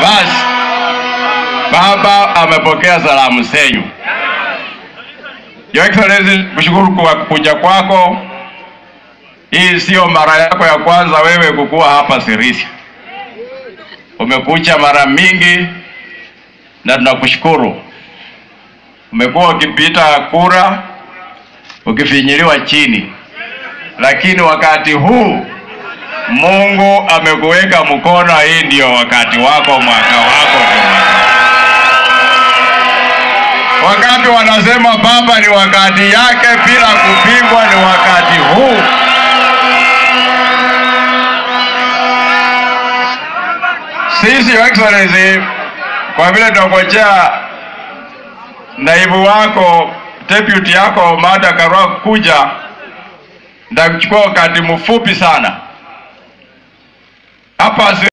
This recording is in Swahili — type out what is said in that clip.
Basi baba amepokea salamu zenyu. Your Excellency, kushukuru kwa kuja kwako. Hii sio mara yako ya kwanza wewe kukuwa hapa Sirisia. Umekuja mara mingi na tunakushukuru. Umekuwa ukipita kura ukifinyiliwa chini, lakini wakati huu Mungu amekuweka mkono. Hii ndio wakati wako, mwaka wako ndio mwaka. Wakati wanasema baba ni wakati yake bila kupingwa, ni wakati huu. Sisi Your Excellency, kwa vile tunangojea naibu wako deputy yako Martha Karua kuja, ndakuchukua wakati mfupi sana hapa.